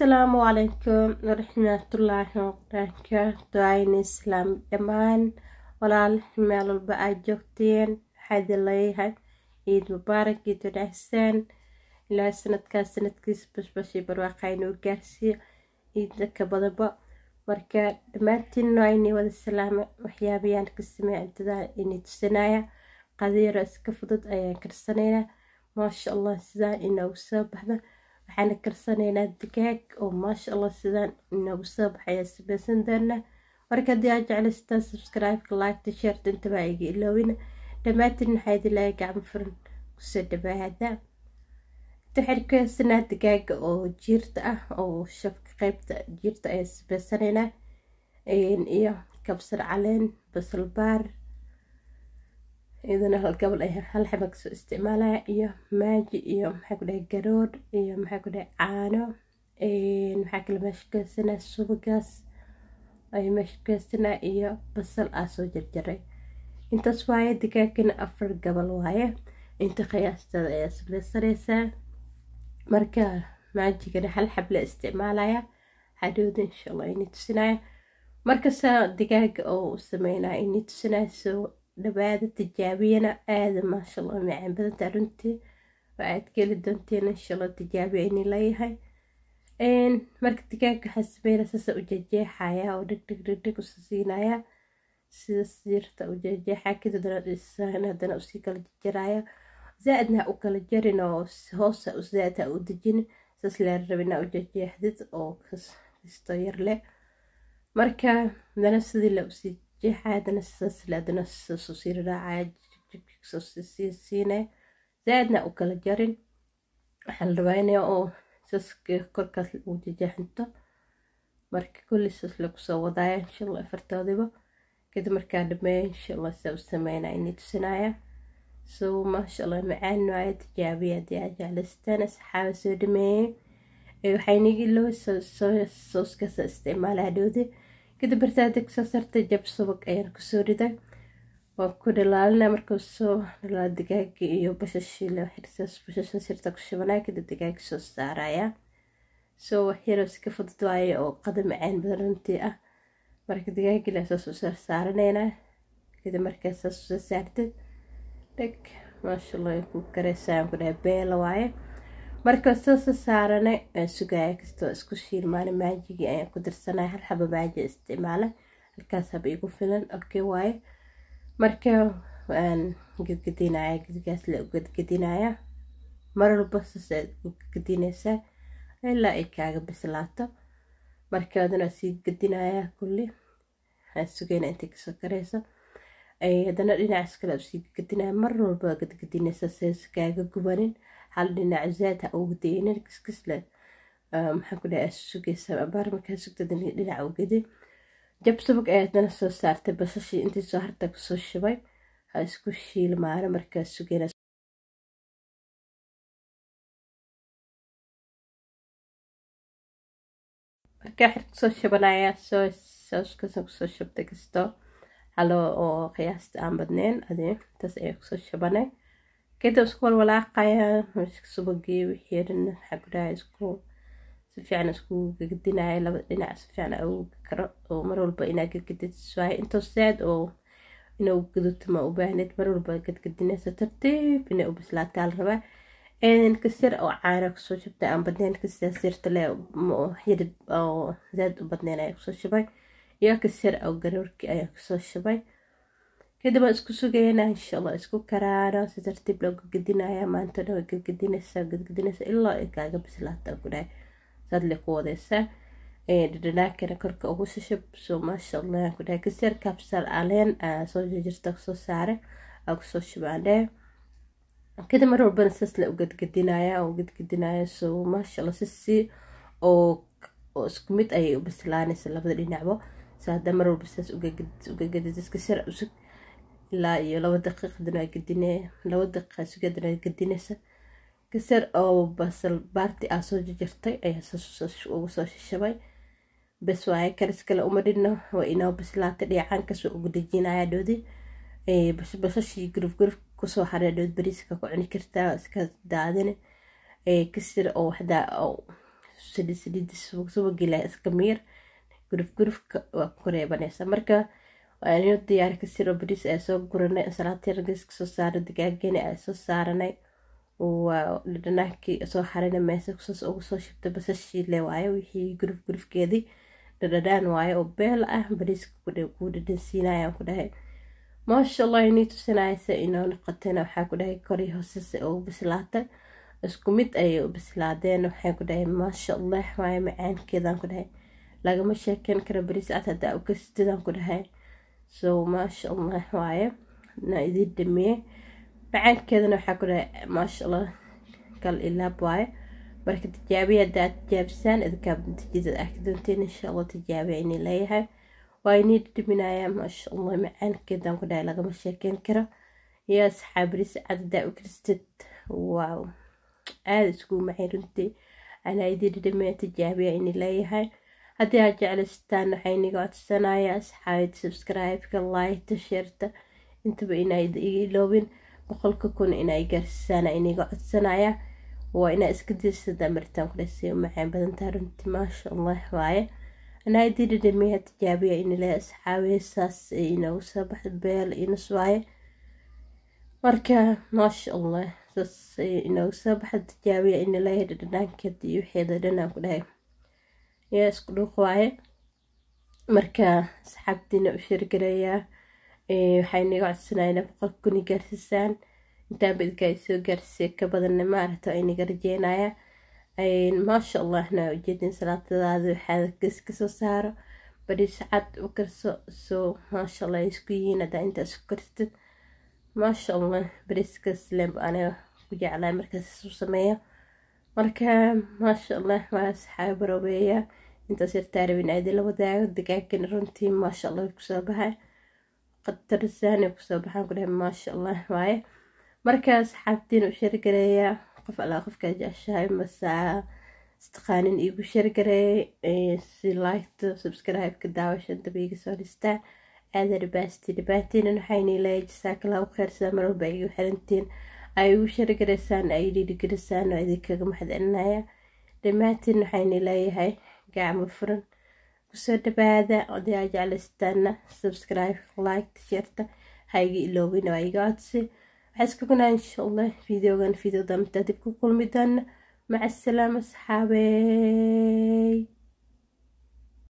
asalaamu calaykum waraxmatullaahi wabarakaatu ayni islaam dhammaan walaal meel walba aad joogteen waxaa idin leeyahay ciid mubaarak ciid wanaagsan ilaa sanadkaas sanadkiisa bashbashii barwaaqa inuu gaarsiiyo ciidda ka badanba marka dhammaantiin ayni wada salaame waxyaabayaan ka samey cuntada inay tusinaya qadiiro iska fudud ayaan karsanaynaa maasha allah sidaan inoogu soo baxda waxaana karsanaynaa digaag oo maasha allah sidaan inoogu soo baxaya samaysan doona marka haddii aad jeclaystaan subscribe-ka like shirt intaba iga iloowina dhammaantiin waxaa idin leeyahay gacmo furan kusoo dhawaada waxaan ku haysanaa digaaga oo jiirta ah oo shabka qeybta jiirta ayaa sameysanaynaa iyo kabsar caleen basal baar iyadana hal gabal ay hal xaba kasoo isticmaalaya iyo maaji iyo maxaa ku dhahay garoodh iyo maxaa ku dhahay caano maxaa kale meesha ku haysanaa subagaas ay meesha ku haysanaa iyo basal aa soo jarjaray intaas waaye digaagana afar gabal waaye inta qiyaastada ayaa sameysanaysaa marka maajigana hal xab la isticmaalaya hadhowda insha allah inay tusinaya markasaa digaaga oo u sameynaya inay tusinaya soo dhawaada tijaabiyana aada maasha allah macaan badanta runtii waa aad geli doonteen insha allah tijaabiya inay leeyahay marka digaaga waxaa sameynaya saasa u jejeexaya oo dheg dheg dheg dheg usa siinaya sida siirta u jejeexa kadibna haddana usii kala jarjaraya zaa-idna ha u kala jarin oo hoosa zaa-id ha u dejin saas lee rabina u jejeexdid oo kasto yar leh marka haddana sidii la usii jeexaya haddana saas le haddana saas usii raacaya sii siine zaa-idna ha u kala jarin waxaa la rabaa inay oo saas korkaas u jejeexinto marka kulli saas lagu soo wadaaya insha allah afartoodiba kadib markaa dhameeya insha allah saa u sameynaa inay tusinaya so maasha allah macaan waayo tijaabiya haddii aad jeclaystaan asxaaba soo dhameeyey waxaynigi loo sooskaasa isticmaala hadhowde kadib martaa deg soo sartay jab subag ayaan kusoo riday waan ku dhalaalina markuu soo dhalaa digaaga iyo bashashii bashasha sirta ku shubanaya kadib digaaga soo saaraya soo waxyaroo iska fudud waaye oo qada macaan badan runtii ah marka digaagila saas usoo saaraneynaa kadib markaa saas usoo saartid dheg maasha allah ku kareysaan ku dhahay beela waaye marka saasa saaranay aan sugaya kastoo isku shiilmaana maajigii ayaan ku dirsanaya hal xaba maaji isticmaala halkaas haba igu filan okay waaye marka waan gedgedinaya gedgaas la gedgedinaya mar walba saas aad u gedinaysaa ilaa ay kaaga bislaato marka adana sii gedinaya kulli aan sugayna intay kasoo karayso haddana dhinacaas kale usii gedinaya mar walba gedgedinaysa says kaaga gubanin hal dhinac zaad ha ugu daynin kiskisle maxaa ku dhahay sugaysa abaar markaa sugtada dhinac u gedi jab subag ayaa haddana soo saartay basashii intii soo harta kusoo shubay ha isku shiilmaano markaa sugayna markaa xir kusoo shubanaya soo sooskasa kusoo shubtay kasto halo oo qiyaasta aan badneyn adi intaas ayaa kusoo shubanay kadib isku walwalaaqaya subagii wixii dhan waxaa ku dhahay isku si fiican isku gagadinaya laba dhinac si fiican ugu karo oo mar walba inaa gadgadid waaye intoo saad oo inuu gaduto ma u baahneed mar walba gadgadinaysa tartiib inay u bislaataa la rabaa kasir oo caana kusoo shubtay aan badneyn kasir sirta le xidid oo zaad u badneyn ayaa kusoo shubay iyo kasir oo garoorkii ayaa kusoo shubay kadib waan isku sugaynaa insha allah isku karaano si tartiib loo gadgadinaya maanta dhan way gadgadinaysaa gadgadinaysaa ilaa ay kaaga bislaata ku dhahay saad le ku wadaysaa dhadhanaakana korka ugu shashub so maasha allah ku dhahay kasir kabsar caleen soo jirta kusoo saare aa kusoo shubaandhee kadib mar walbana saas la u gadgadinaya oo gadgadinaya so maasha allah sisi oo oo isku mid ayay u bislaanaysa labada dhinacba so hadda mar walba saas ugagadis kasir usug ilaa iyo laba daqiiq hadana gadine laba daqiiqa sugadana gadinaysa kasar oo basal baarti aa soo jarjartay ayaa ugu soo shishabay bes waaye karis kale uma dhidno waa inoo bislaatay dheecaankaasoo ugu dejinaya dhoodi basashii guruf guruf kusoo haray dhood bariiska ku cuni kartaa iska daadine kasir oo waxdaa saliid saliidi subag subagila iska miir guruf gurufka waa ku reebanaysa marka waa inoo diyaari kasiro bariis ay soo guranay salaatirgas kasoo saaray digaageni ay soo saaranay waa dhadhanaankii soo xarina meesa kusaas ugu soo shibtay basashiile waaye wixii guruf gurufkeedii dhadhadhaan waaye oo beel ah bariiska kuu dhadhansiinayaan ku dhahay maasha allah inii tusinaysa inoo noqotayna waxaa ku dhahay kori hoosese ugu bislaatay isku mid ayay u bislaadeen waxay ku dhahay maasha allah waaye macaankeedaan ku dhahay lagama sheekeyn karo bariis cad haddaa u kastidaan ku dhahay so maasha allah waaye na idin dhameeye macaankeedana waxaa ku dhahay maasha allah kal ilaab waaye marka tijaabiya haddaa tijaabisaan idinkaa natiijada arki doonteen insha allah tijaabiya inay leeyahay waa inii dhiminayaa maasha allah macaankeedaan ku dhahay lagama sheekeyn karo iyo asxaab bariis cad haddaa u karistid waaw aada iskugu macay runtii anaa idin dhameeya tijaabiya inay leeyahay haddii aad jeclaystaan waxaa iniga codsanaya asxaabid subscribe-ka like sheerta intaba inaa iloobin boqolka kun inay gaarsiisaan iniga codsanaya waa inaa iska dirsada maritaan ku dhasay u macaan badantaa runtii maasha allah waaye anaa idin dhadhameeya tijaabiya inile asxaabiya saas inoogu soo baxda beel inus waaye marka maasha allah saas inoogu soo baxda tijaabiya inileeya dhadhanaankeed iyo wixeeda dhanaan ku dhahay yaa isku dhuuq waaye marka asxaabtiina u sheergareeyaa waxay naga codsanayna boqolka kuni gaarsiisaan intaanba idinka ay soo gaarsiisay ka badanna maaragta ay naga rajeynaya maasha allahna ujeedin salaatadaada waxaad ges kasoo saaro bariis cad u karso soo maasha allah isku yihiin haddaa intaas ku kartid maasha allah bariiskas lemb aniga ku jeclaa markaas isu sameeyo marka maasha allah waa asxaab baroobeeya intaas yartaa rabin aadi la wadaago digaagan runtii maasha allah kusoo baxay qatarsaani kusoo baxaan ku dhahay maasha allah waaye marka asxaabtiin u shargareeya qof allaa qofkaa jeceshahay masaa istaqaanin iigu shargareey si liketa subscribe-ka daawashan dabiiga soo dhistaa aada dhibaasti dhibaatiinan waxaynii leeyahay jasaakalaha u kheyrsaa mar walba igu xirantiin ay ugu shargaraysaan ay dhiirigelisaan oo idinkaga mahadcelinaya dhammaantiin waxayna leeyahay gacmo furan kusoo dhawaada oday aa jeclaystaana subscribe like tisheerta ha iga iloobin waa iga codsi waxaa iska gunaa insha allah videogan video damta dib ku kulmi doona maca asalaama asxaabey